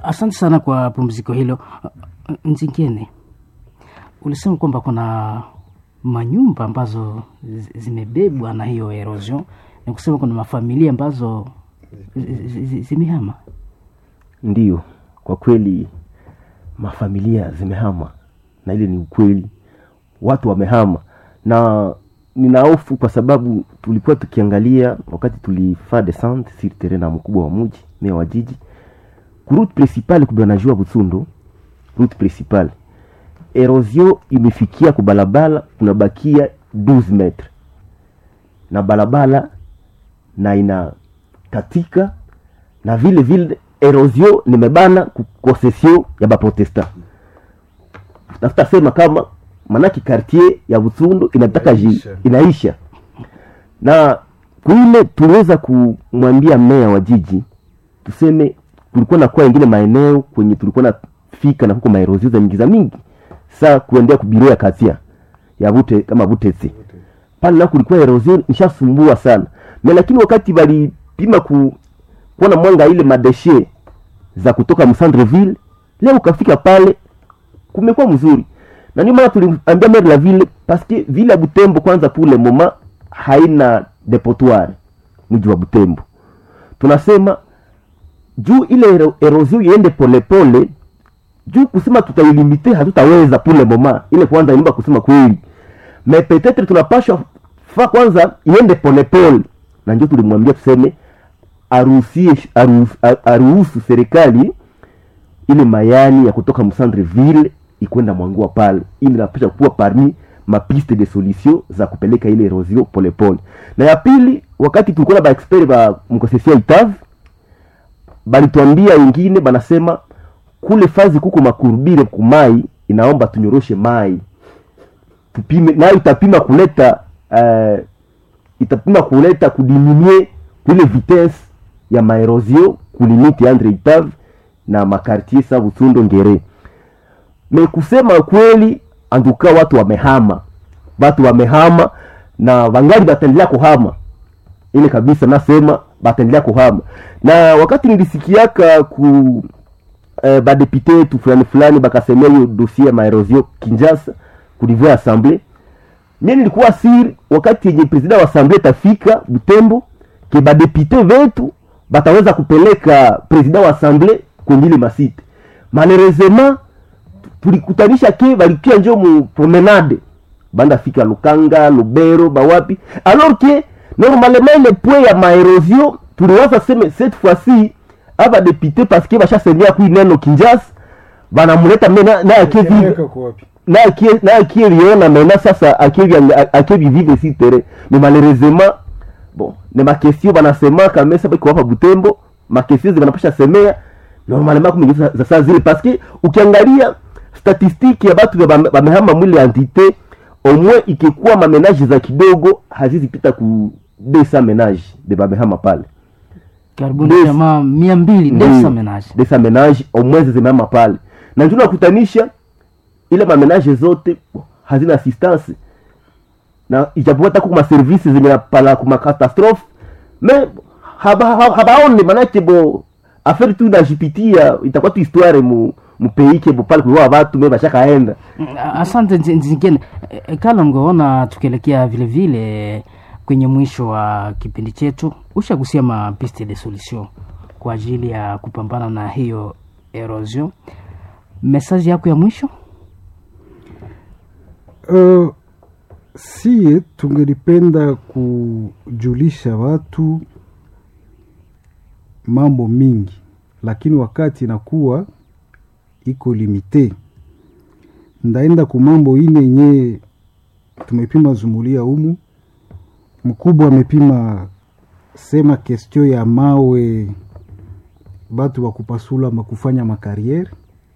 Asante sana kwa pumziko hilo. Nzingine, ulisema kwamba kuna manyumba ambazo zi- zimebebwa na hiyo erosion, ni kusema kuna mafamilia ambazo zi- zi- zi- zimehama. Ndiyo, kwa kweli mafamilia zimehama, na ile ni ukweli, watu wamehama, na nina hofu kwa sababu tulikuwa tukiangalia wakati tulifaa descente sur terrain na mkubwa wa mji mea wa jiji ku route principale kubanajua Butsundo, route principale erosion imefikia kubalabala, kunabakia 12 metre na balabala na ina katika na vile vile erosion nimebana ku concession ya baprotestant tafuta sema kama manake quartier ya Butsundu inataka ji, Inaisha. inaisha na kuile tuliweza kumwambia meya wa jiji tuseme kulikuwa na kuwa ingine maeneo kwenye tulikuwa na fika na huko maerozio za mingi za mingi saa kuendea kubiro ya katia ya bute kama butesi pale na kulikuwa erosion nishasumbua sana na lakini wakati walipima ku kuona mwanga ile madeshe za kutoka msandreville leo ukafika pale kumekuwa mzuri na ndio maana tuliambia maire la ville parce que ville ya Butembo kwanza pour le moment haina depotoir mji wa Butembo tunasema juu ile ero- erosion iende polepole juu kusema tutailimite hatutaweza pour le moment ile kwanza inaomba kusema kweli mais peut-être tunapashwa fa kwanza iende polepole na ndio tulimwambia tuseme aruhusie aruhusu, aruhusu serikali ile mayani ya kutoka msandre ville ikwenda mwangua pale ili inapasha kuwa parmi mapiste de solution za kupeleka ile erosion polepole na ya pili wakati tulikuwa na baexpert ba mkosesia itav balituambia wengine banasema kule fazi kuko makurbire kumai inaomba tunyoroshe mai tupime nayo itapima kuleta uh, itapima kuleta kudiminue ile vitesse ya maerosion kulimiti andre itave na makartier sa Butsundo Ngere. Me kusema kweli, anduka watu wamehama, watu wamehama na wangali bataendelea kuhama ile kabisa, nasema bataendelea kuhama. Na wakati nilisikiaka ku eh, badepute yetu fulani fulani bakasemea hiyo dossier ya maerosion Kinshasa ku niveau ya assemblée mie nilikuwa siri wakati yenye president wa assemblée tafika Butembo ke badepute vetu bataweza kupeleka president wa assemblée kwenye ile masite malheureusement tulikutanisha ke balikia njo mu promenade banda fika Lukanga Lubero bawapi alors que normalement le point ya maerosion tuliwaza seme cette fois-ci aba député parce que bashasemea kui neno Kinshasa banamuleta me na, na akie vive Inaweka kwa wapi? na akie na akie liona maintenant sasa akie akie vivre si terrain mais malheureusement bon ne ma question banasema kama sasa kwa hapa Butembo ma question zinapasha semea normalement comme za, za saa zile parce que ukiangalia statistique ya batu ya bame- bamehama mwili entité au moins ikikuwa mamenage za kidogo hazizipita ku 200 menage de bamehama pale Karibuni Des- jamaa mia mbili Ndiyo. desa menage. desa menage au moins zimehama pale na ndio nakutanisha ile mamenage zote hazina assistance na ijapokuwa hata kuma services zinapala kuma catastrophe me haba- ha- habaone manake bo affaire tu najipitia itakuwa tu histoire mu mupeike bo pale kuliwa watu me bashakaenda Mm, Asante Nzi- Nzingine. Eh, eh, Kalongo, ona tukielekea vile vile kwenye mwisho wa kipindi chetu, ushagusia mapiste de solution kwa ajili ya kupambana na hiyo erosion. Mesaji yako ya mwisho? Uh, sie tungelipenda kujulisha watu mambo mingi, lakini wakati inakuwa iko limite. Ndaenda ku mambo ine yenye tumepima zumulia humu. Mkubwa amepima sema kestio ya mawe, batu wa kupasula makufanya makariere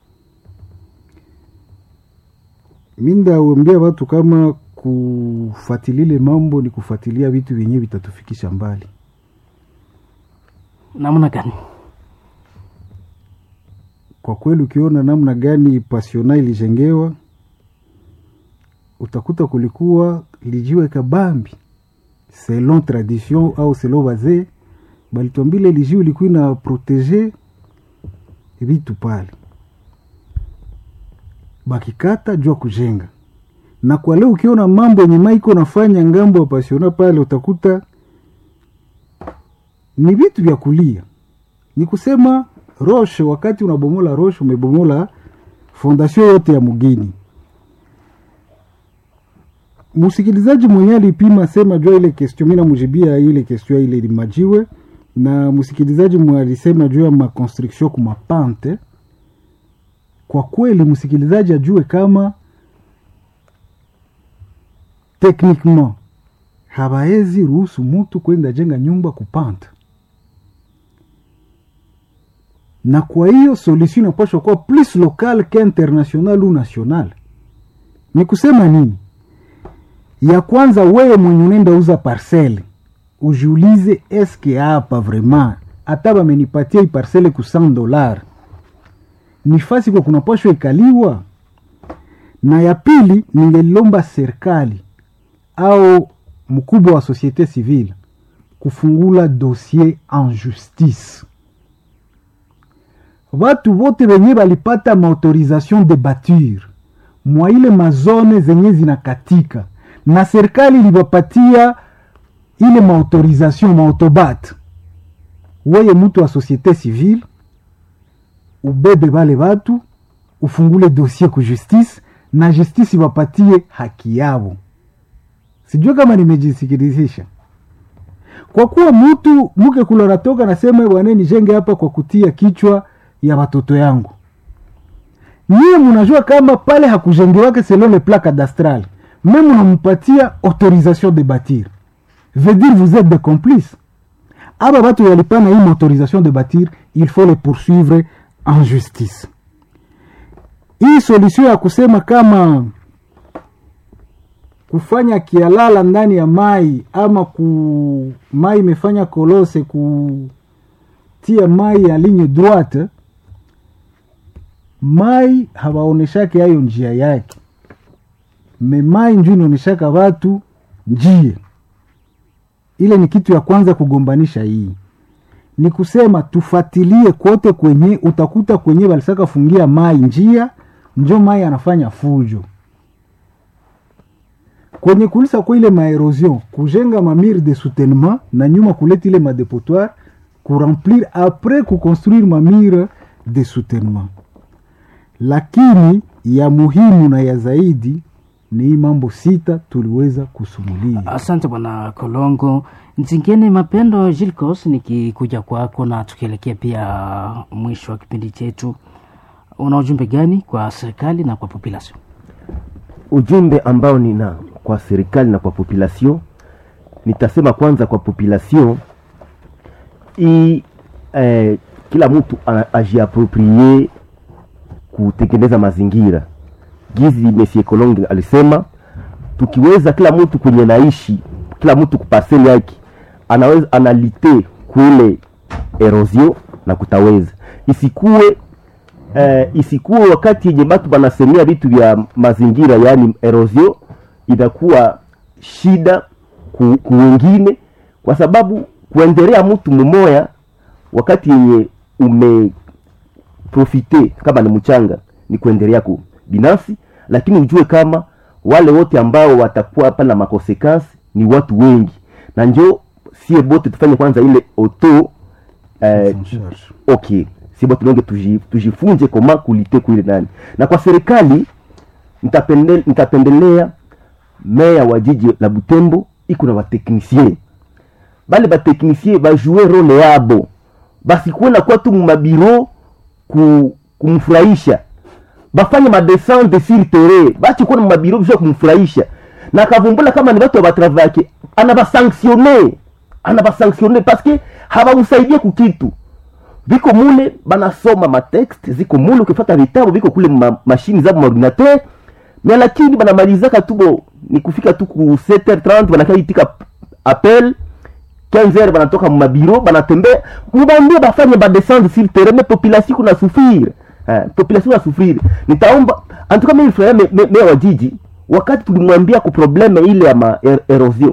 mi ndawambia watu kama kufuatilile mambo ni kufuatilia vitu vyenye vitatufikisha mbali. Namna gani? Kwa kweli, ukiona namna gani pasiona ilijengewa, utakuta kulikuwa lijiwe kabambi selon tradition au selon wazee balitwambile lijiwe ilikuwa ina protege vitu pale bakikata jua kujenga na kwa leo ukiona mambo yenye maiko nafanya ngambo ya pasiona pale utakuta ni vitu vya kulia ni kusema roshe wakati unabomola roshe umebomola fondation yote ya mugini msikilizaji mwenye alipima sema jua ile question mi namujibia ile question ile limajiwe na msikilizaji mwe alisema juu ya maconstruction kumapante kwa kweli msikilizaji ajue kama techniquement habaezi ruhusu mutu kwenda jenga nyumba kupanta na kwa hiyo solution inapashwa kuwa plus local que international ou national ni kusema nini ya kwanza wewe mwenye unaenda uza parcele ujiulize eske hapa vraiment hata bamenipatia hii parcele ku 100 dollar ni fasi kwa kunapashwa ikaliwa na ya pili ningelilomba serikali au mkubwa wa societe civile kufungula dossier en justice watu wote wenye balipata maautorisation de bature mwa ile mazone zenye zinakatika na serikali ilibapatia ile maautorisation maautobat weye mtu wa societe civile ubebe bale batu ufungule dossier ku justice na justice iwapatie haki yabo sijue kama nimejisikilizisha kwa kuwa mtu mke kula natoka nasema bwana nijenge hapa kwa kutia kichwa ya watoto yangu nyie munajua kama pale hakujengewake selon le plan cadastral me munamupatia autorisation de bâtir veut dire vous êtes des complices aba batu yalipana hii autorisation de bâtir il faut les poursuivre en justice hii solution ya kusema kama kufanya kialala ndani ya mai ama ku mai imefanya kolose kutia mai ya ligne droite mai hawaoneshake hayo njia yake me mai nju inaoneshaka watu njia ile ni kitu ya kwanza kugombanisha hii ni kusema tufatilie kote kwenye utakuta kwenye walisaka fungia mai njia njo mai anafanya fujo kwenye kulisa kwa ile maerosion kujenga mamire de soutenement na nyuma kuleta ile madepotoire kuremplir apres kuconstruire mamire de soutenement lakini ya muhimu na ya zaidi ni hii mambo sita tuliweza kusumulia Asante bwana Kolongo. Nzingine Mapendo Gilcos, nikikuja kwako na tukielekea pia mwisho wa kipindi chetu, una ujumbe gani kwa serikali na kwa population? ujumbe ambao nina kwa serikali na kwa population nitasema kwanza kwa population i eh, kila mtu a- ajiaproprie kutengeneza mazingira gizi Monsieur Kolonge alisema tukiweza kila mtu kwenye naishi kila mtu kupaseli yake anaweza analite kule erosion na kutaweza isikuwe eh, isikuwe wakati yenye batu banasemea vitu vya mazingira yaani erosion inakuwa shida ku, ku wengine kwa sababu kuendelea mtu mmoya wakati yenye umeprofite kama ni mchanga ni kuendelea ku binafsi lakini ujue kama wale wote ambao watakuwa hapa na makonsekansi ni watu wengi na njo sie bote tufanye kwanza ile auto eh, En charge. okay sibo tulonge tuji- tujifunze koma kulite kuile nani na kwa serikali nitapende- nitapendelea meya wa jiji la butembo iko na bateknisie bale bateknisie bajue role yabo basikuwe na kuwa tu mumabiro ku, kumfurahisha bafanye madescente sur terrain bache kuwa na mumabiro bisha kumfurahisha na akavumbula kama ni batu babatravake anabasanctionne anabasanctionne paske habamsaidie kukitu viko mule banasoma matext ziko mule ukifata vitabu viko kule ma, mashini zabo maordinateur me lakini banamalizaka tubo ni kufika tu ku 7h30 banakaitika appel 15h banatoka mumabiro banatembea mubambie bafanye badescendre sur terrain me population kuna souffrir eh, population kuna souffrir nitaomba antuka mimi nilifurahia me- me- meya wa jiji wakati tulimwambia ku probleme ile ya ma er, erosion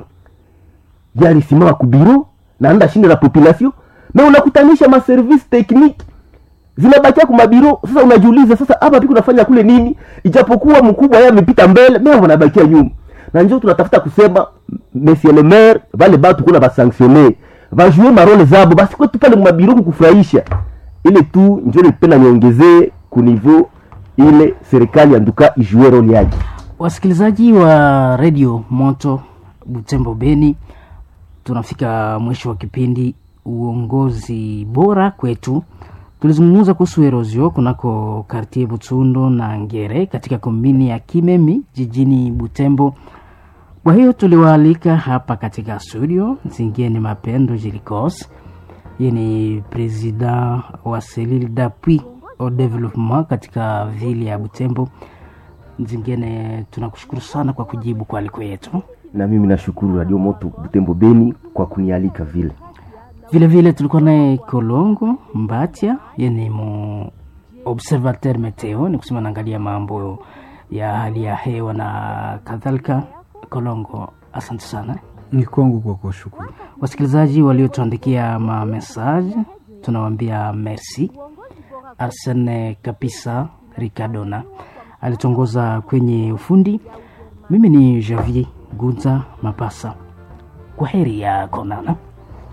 yalisimama kubiro na anda shinde la population me unakutanisha maservice technique zinabakia kumabiro sasa unajiuliza sasa hapa piko nafanya kule nini ijapokuwa mkubwa yeye amepita mbele mea wanabakia nyuma na njo tunatafuta kusema monsieur le maire vale batu kuna basanctionne bajue marole zabo basi kwetu pale mumabiro kukufurahisha ile tu njo nipenda niongezee kunivo ile serikali anduka ijue role yake wasikilizaji wa redio moto butembo beni tunafika mwisho wa kipindi uongozi bora kwetu tulizungumza kuhusu erosio kunako kartie butsundo na ngere katika kombini ya kimemi jijini butembo kwa hiyo tuliwaalika hapa katika studio zingine mapendo jilikos ye ni president wa selile d'appui au developement katika vile ya butembo zingine tunakushukuru sana kwa kujibu kwa aliko yetu na mimi nashukuru radio moto butembo beni kwa kunialika vile vile vile tulikuwa naye kolongo mbatia ye ni mu observateur meteo ni kusema naangalia mambo ya hali ya hewa na kadhalika kolongo asante sana ni kwangu kwa kuwashukuru wasikilizaji waliotuandikia mamesaje tunawambia merci arsene kapisa ricardona alitongoza kwenye ufundi mimi ni javier gunza mapasa kwa heri ya konana